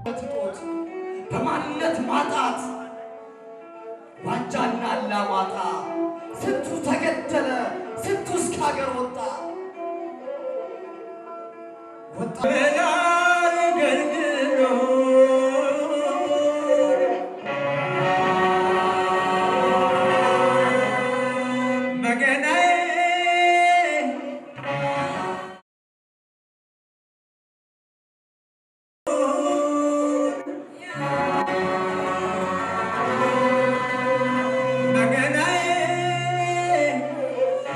እጦት በማንነት ማጣት ዋጃና አላማጣ ስንቱ ተገደለ፣ ስንቱ እስከ ሀገር ወጣ ወጣ መገናዬ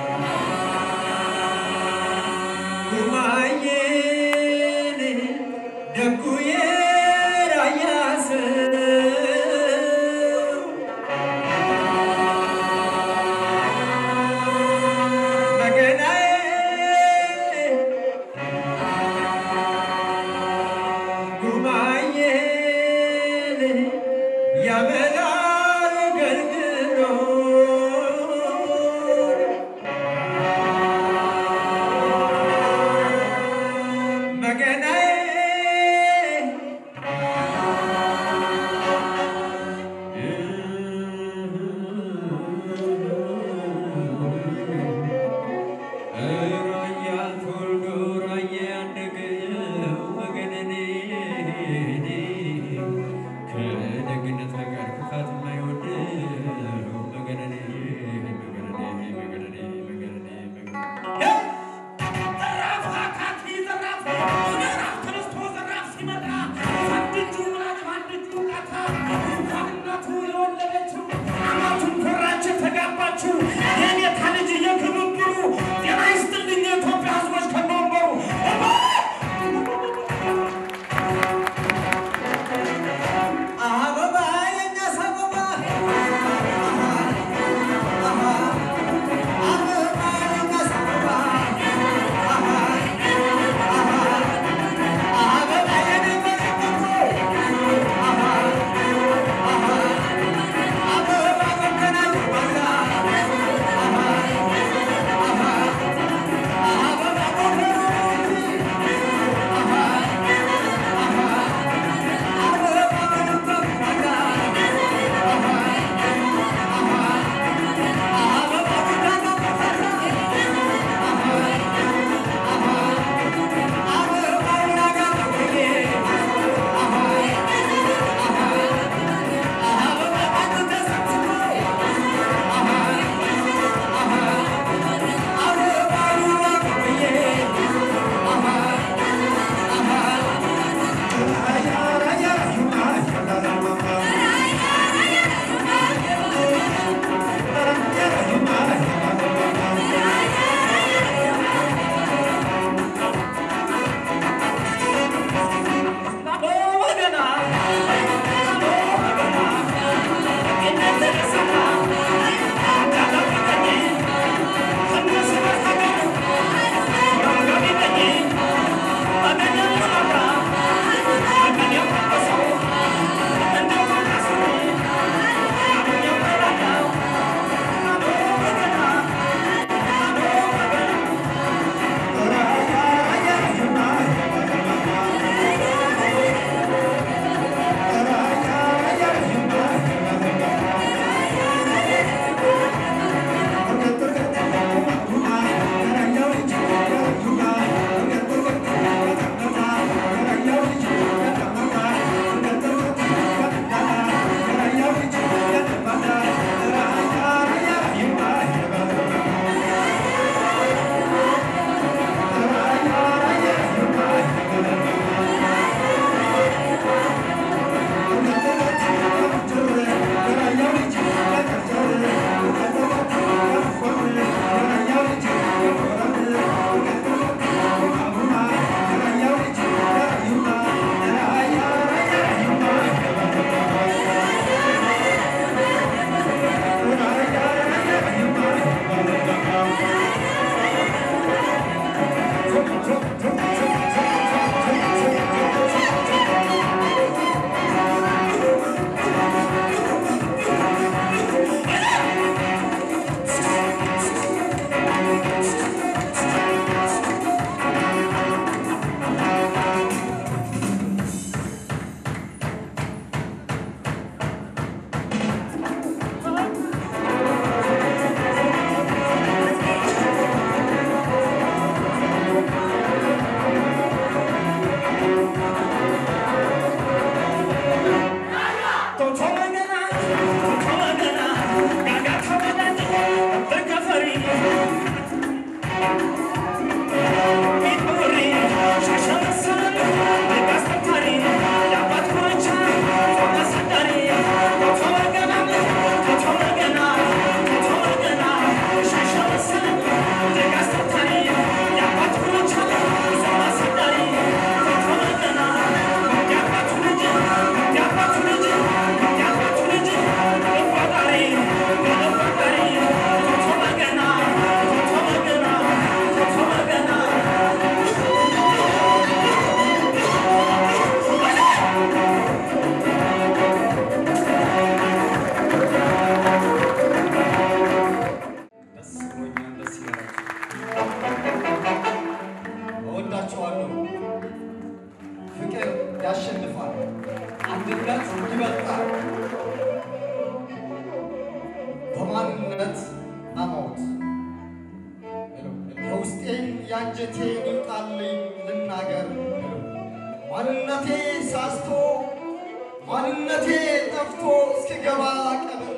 የውስጤን ያንጀቴ ይውጣልኝ ልናገር ማንነቴ ሳስቶ ማንነቴ ጠፍቶ እስክገባ ቀብር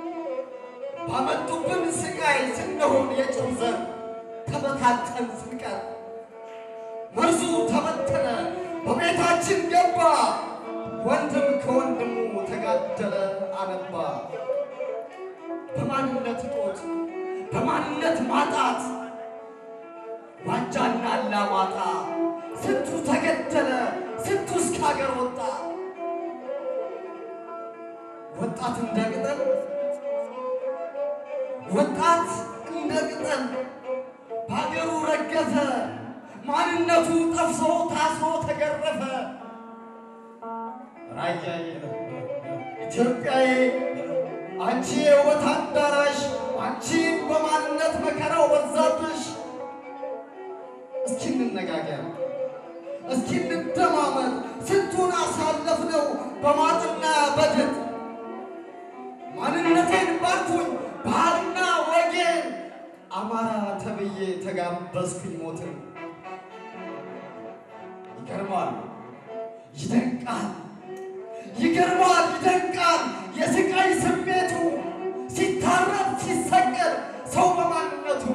ባመጡብን ስቃይ ስንሆን የጭው ዘር ተበታተን ስንቀር መርዙ ተበተነ በቤታችን ገባ ወንድም ከወንድሙ ተጋደለ አነባ በማንነት እጦት በማንነት ማጣት ዋንጃና አላማጣ ስንቱ ተገደለ ስንቱ እስከ ሀገር ወጣ ወጣት እንደ ቅጠል ወጣት እንደ ቅጠል በሀገሩ ረገፈ ማንነቱ ጠፍቶ ታስሮ ተገረፈ ራያዬ ኢትዮጵያዬ አንቺ የውበት አዳራሽ አንቺ በማንነት መከራው በዛብሽ እስኪ እንነጋገር እስኪ እንደማመን ስንቱን አሳለፍነው በማጥና በድጥ ማንነቴን ባልኩኝ ባህልና ወጌን አማራ ተብዬ ተጋበዝኩኝ ሞትን ይገርማል ይደንቃል ይገርማል ይደንቃል የስቃይ ስሜቱ ሲታረድ ሲሰቀል ሰው በማንነቱ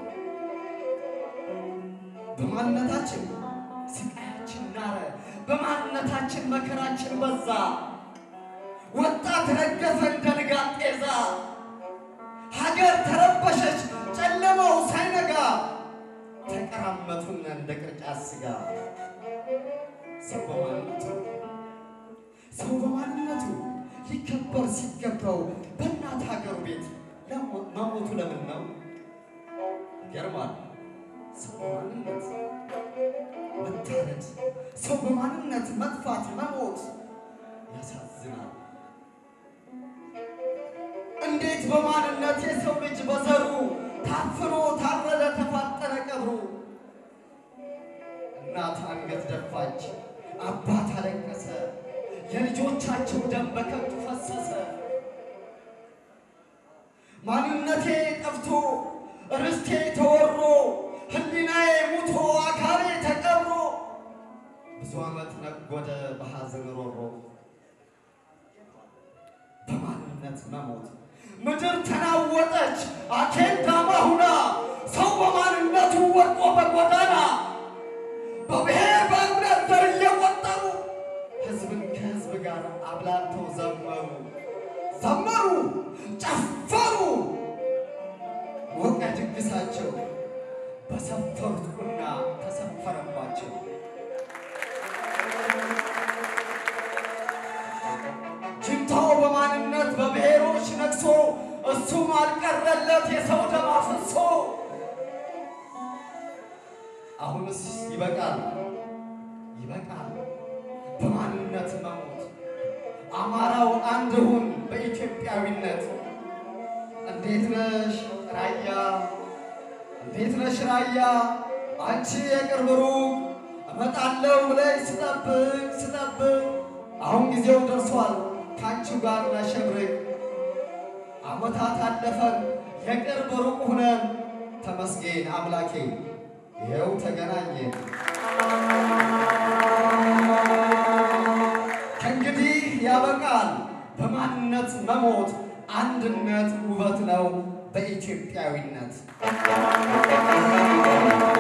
በማንነታችን ስቃያችን ናረ በማንነታችን መከራችን በዛ ወጣት ረገፈ እንደ ንጋት ጤዛ ሀገር ተረበሸች ጨለማው ሳይነጋ ተቀራመቱን እንደ ቅርጫት ስጋ ሰው በማንነቱ ሰው በማንነቱ ሊከበር ሲገባው በእናት ሀገሩ ቤት መሞቱ ለምን ነው? ይገርማል። ሰው በማንነት መታረድ፣ ሰው በማንነት መጥፋት፣ መሞት ያሳዝናል። እንዴት በማንነት የሰው ልጅ በዘሩ ታፍኖ ታረደ፣ ተፋጠነ ቀብሩ። እናት አንገት ደፋች፣ አባት አለቀሰ፣ የልጆቻቸው ደም በከንቱ ፈሰሰ። ማንነቴ ጠፍቶ ርስቴ ተወሮ ሕሊናዬ ሙቶ አካሌ ተቀብሮ ብዙ ዓመት ነጎደ በሐዘን ሮሮ በማንነት መሞት ምድር ተናወጠች አኬዳማ ሁና ሰው በማንነቱ ወድቆ በጎዳና በብሔር በእምነት ዘር እየቆጠሩ ሕዝብን ከሕዝብ ጋር አብላልተው ዘመሩ ዘመሩ ጨፈሩ ሞቀ ድግሳቸው በሰፈሩት ቁና ተሰፈረባቸው። ጅንታው በማንነት በብሔሮች ነግሶ እሱም አልቀረለት የሰው ደም አፍሶ አሁንስ ይበቃል ይበቃል በማንነት መሞት አማራው አንድ ሁን በኢትዮጵያዊነት እንዴት ነሽ ራያ እንዴት ነሽ ራያ አንቺ የቅርብ ሩቅ እመጣለሁ ብለሽ ስጠብቅ ስጠብቅ አሁን ጊዜው ደርሷል ከአንቺው ጋር ላሸብርቅ ዓመታት አለፈን የቅርብ ሩቅ ሁነን ተመስገን አምላኬ ይኸው ተገናኘን። ከእንግዲህ ያበቃል በማንነት መሞት አንድነት ውበት ነው በኢትዮጵያዊነት